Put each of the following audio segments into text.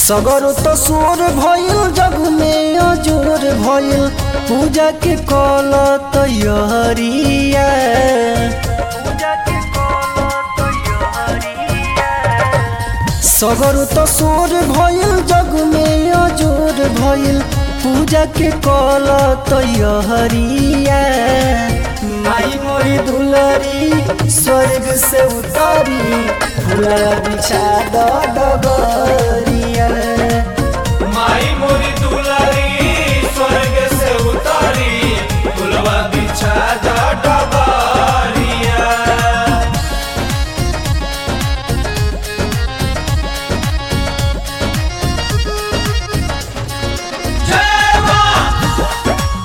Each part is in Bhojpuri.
सगर तो सोर भइल जग में अजोर भइल पूजा के कल तैयारिया सगर तो सोर भइल जग में अजोर भइल पूजा के कल तैयारिया माई मोरी दुलरी स्वर्ग से उतारी फूला बिछा द डबरिया माई मोरी दुलारी स्वर्ग से उतारी फुलवा बिछा जा डबारिया जय मां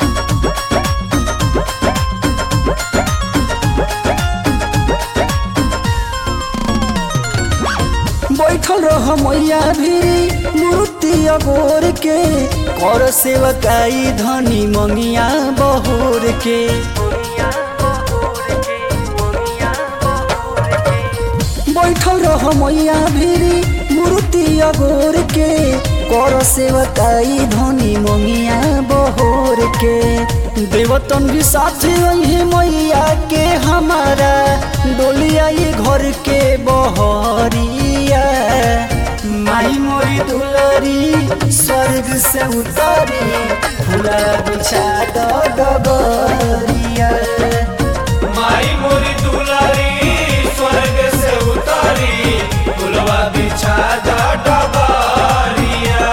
बैठल रह मैया भी मूर्ति अगोर के कर सेवकाई धनी मंगिया बहोर के बैठल रह मैया भी मूर्ति अगोर के कर सेवकाई धनी मंगिया बहोर के देवतन भी साथ वही मैया के हमारा डोलिया ये घर के बहरिया माई मोरी दुलरी स्वर्ग से उतारी फूला बिछा द डबरिया माई मोरी दुलारी स्वर्ग से उतारी फुलवा बिछा जा डबारिया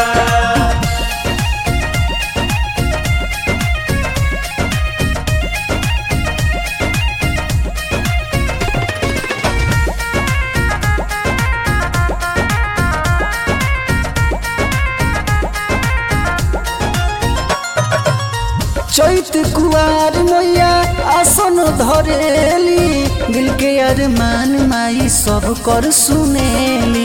चैत कुआर मैया आसन धरेली दिल के अरमान माई सब कर सुनेली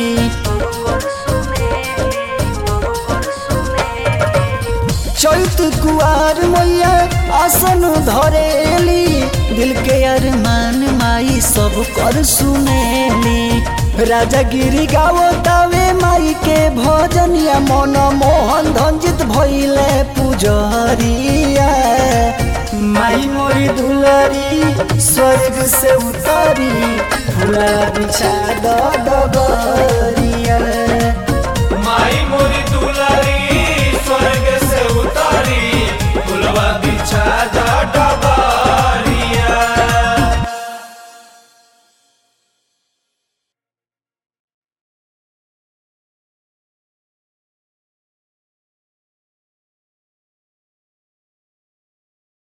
चैत कुआर मैया आसन धरेली दिल के अरमान माई सब कर सुनेली राजा गिरी गावतावे माई के भजनिया मन मोहन धंजित भइले पुजरिया माई मोरी दुलरी स्वर्ग से उतारी फूला बिछा द डगर